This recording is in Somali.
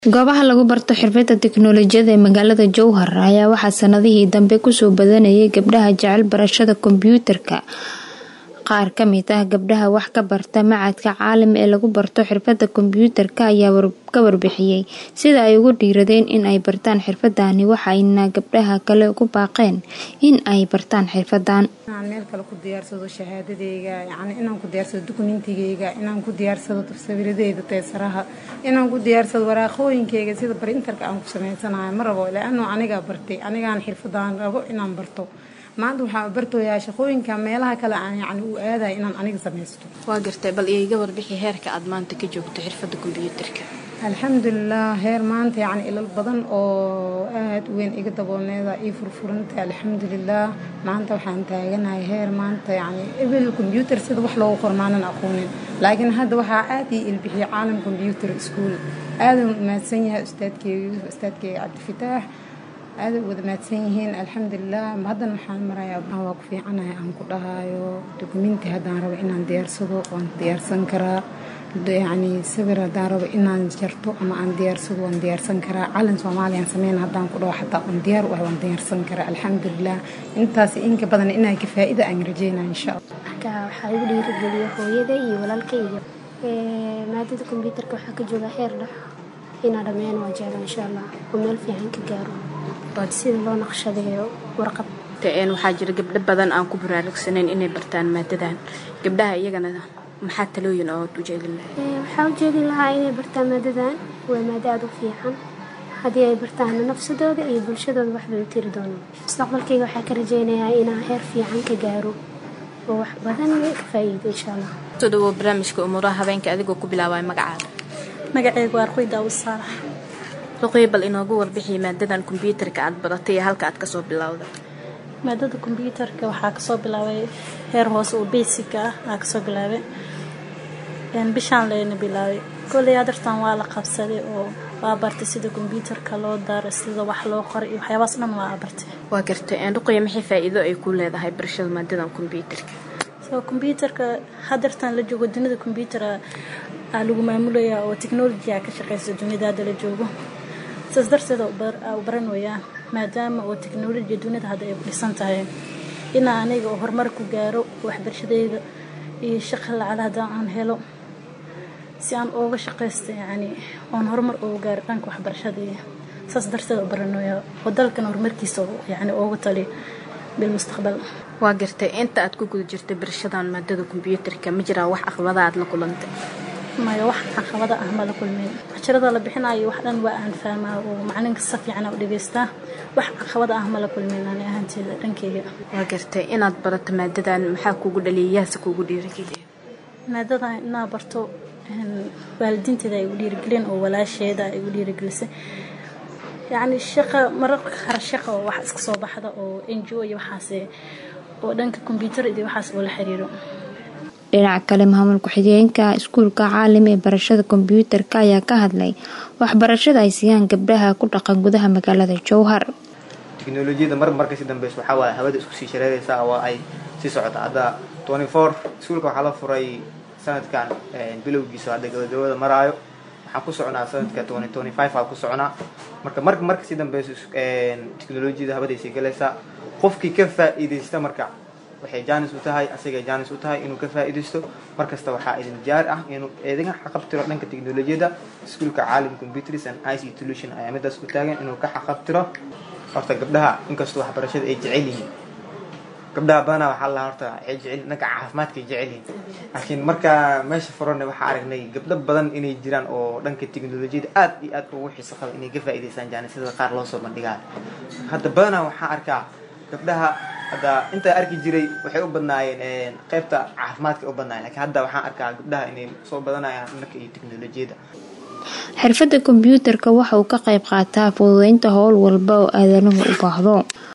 Goobaha lagu barto xirfadaha tiknoolajiyadda ee magaalada Jowhar ayaa waxaa sanadihii dambe kusoo badanayay gabdhaha jecel barashada kombiyuutarka. Qaar ka mid ah gabdhaha wax ka barta Machadka Caalim ee lagu barto xirfadaha kombiyuutarka ayaa ka warbixiyay sida ay ugu dhiiradeen in ay bartaan xirfadani waxayna gabdhaha kale ugu baaqeen in ay bartaan xirfadan. inaan meel kale ku diyaarsado shahaadadeyga yacni inaan ku diyaarsado dukumentigeyga inaan ku diyaarsado sawiradeyda teesaraha inaan ku diyaarsado waraaqooyinkeyga sida printerka aan ku samaysanayo ma rabo laano anigaa bartay anigaan xirfadan rabo inaan barto maanta waxaa bartooyaa shaqooyinka meelaha kale aan yacni u aadayo inaan aniga samaysto waa gartay bal iiga warbixi heerka aad maanta ka joogto xirfadda kombiyuutarka alxamdulilah heer maanta yacni ilal badan oo aada u weyn iga daboolneeda ii furfurantay alxamdulilah maanta waxaan taaganahay heer maanta yacni ebel kombiyuutar sida wax loogu qor maanan aqoonin laakiin hadda waxaa aada ii ilbixiyay caalam kombiyuutar school aadan u mahadsan yahay ustaadkeyga yuusuf ustaadkeyga cabdifataax aada u wada mahadsan yihiin alxamdulilah haddana waxaan marayaa waa ku fiicanahay aan ku dhahayo dukumenti haddaan rabo inaan diyaarsado waan diyaarsan karaa yacni sawir haddaan rabo inaan jarto ama aan diyaarsado waan diyaarsan karaa calan soomaaliyaan sameyn haddaan ku dhaho xataa waan diyaar u ah waan diyaarsan karaa alxamdulilah intaas inka badan inaa ka faa'iida aan rajeynaa insha allah marka waxaa igu dhiirigeliya hooyada iyo walaalkayga maadada kombiyuutarka waxaa ka jooga heer dhex inaa dhammeyn waa jecla insha allah oo meel fiican ka gaaro sida loo naqshadeeyo warqad waxaa jira gabdho badan aan ku baraarugsanayn inay bartaan maadadan gabdhaha iyagana maxaa talooyin ood u jeedin lahay waxaa u jeedin lahaa inay bartaan maadadan waa maado aada u fiican haddii ay bartaana nafsadooda iyo bulshadooda waxbay u tiri doonaan mustaqbalkayga waxaa ka rajeynayaa inaan heer fiican ka gaaro oo wax badan ka faa'iido insha allah soo dhawow barnaamijka umuuraha habeenka adigoo ku bilaabaya magacaada magaceyga waa arqoy daawud saalax ruqey bal inoogu warbixi maadadan kombiyuutarka aad baratay iyo halka aad kasoo bilowda maadada kombiyuutarka waxaa kasoo bilaabay heer hoose oo basic ah aa kasoo bilaabay bishaan leena bilaabay kolley adartan waa la qabsaday oo waa bartay sida kombiyuutarka loo daaro sida wax loo qoray iyo waxyaabaas dhan waa bartay waa gartay ruqeya maxay faa'iido ay ku leedahay barashada maadadan kombiyuutarka so kombiyuutarka hadartan la joogo dunida kombiyuutar aa lagu maamulayaa oo technology aa ka shaqeysa dunida hadda la joogo saas darteed u baran wayaan maadaama oo technolojiya dunida hadda ay ku dhisan tahay inaa aniga oo horumar ku gaaro waxbarashadeyda iyo shaqa lacala haddaan aan helo si aan ooga shaqaysta yacni oon horumar ooga gaaro dhanka waxbarashadii saas darteed u baran waya oo dalkan horumarkiisa yacni ooga tali bilmustaqbal waa gartay inta aad ku guda jirtay barashadan maadada kombiyuutarka ma jiraa wax caqabada aad la kulantay maya wax caqabada ah ma la kulmeyn casharada la bixinayo wax dhan waa aan fahmaa oo maclinka si fiican u dhegeystaa wax caqabada ah ma la kulmeyn ani ahaanteeda dhankeyga waa gartay inaad barato maadadan maxaa kugu dhaliyay yaase kugu dhiirigeliya maadadan inaa barto waalidiinteeda ay igu dhiirigelin oo walaasheeda ay igu dhiirigelisay yacni shaqa mararka qaar shaqa oo wax iska soo baxda oo n g o iyo waxaase oo dhanka kombiyuutar iyo waxaas oo la xiriiro dhinaca kale maamul ku-xigeenka iskuulka caalim ee barashada kombiyuutarka ayaa ka hadlay waxbarashada ay siiyaan gabdhaha ku dhaqan gudaha magaalada jowhar tiknolojiyada mar mar kasii dambeysa waxaa waaye hawada isku sii shareeraysa oo ay sii socota hadda twenty four iskuulka waxaa la furay sanadkan bilowgiisa hadda gabagabada maraayo waxaan ku soconaa sanadka twenty twenty five aa ku soconaa marka mar mar kasii dambeysa tiknolojiyada hawadaysii galaysaa qofkii ka faa'iidaysta marka waxay jaanis u tahay asagay jaanis u tahay inuu ka faa'iidaysto markasta waxaa idin jaar ah inuu eedaga xaqabtiro dhanka teknolojiyadda iskuulka caalim computers and ic solution ayaa midaas u taagan inuu ka xaqabtiro horta gabdhaha inkastoo waxbarashada ay jecel yihiin gabdhaha badanaa waxaa la horta waxay jecel dhanka caafimaadkay jecel yihiin laakiin markaa meesha furana waxaa aragnay gabdho badan inay jiraan oo dhanka teknolojiyada aad iyo aad ugu xiiso qaba inay ka faa'iidaystaan jaanisyada qaar loo soo bandhigaa hadda badanaa waxaa arkaa gabdhaha hadda intaa arki jiray waxay u badnaayeen qaybta caafimaadka u badnaayeen lakiin hadda waxaan arkaa gabdhaha inay soo badanayaan dhanka iyo teknolojiyada xirfadda kombiyuutarka waxa uu ka qayb qaataa fududeynta howl walba oo aadanuhu u baahdo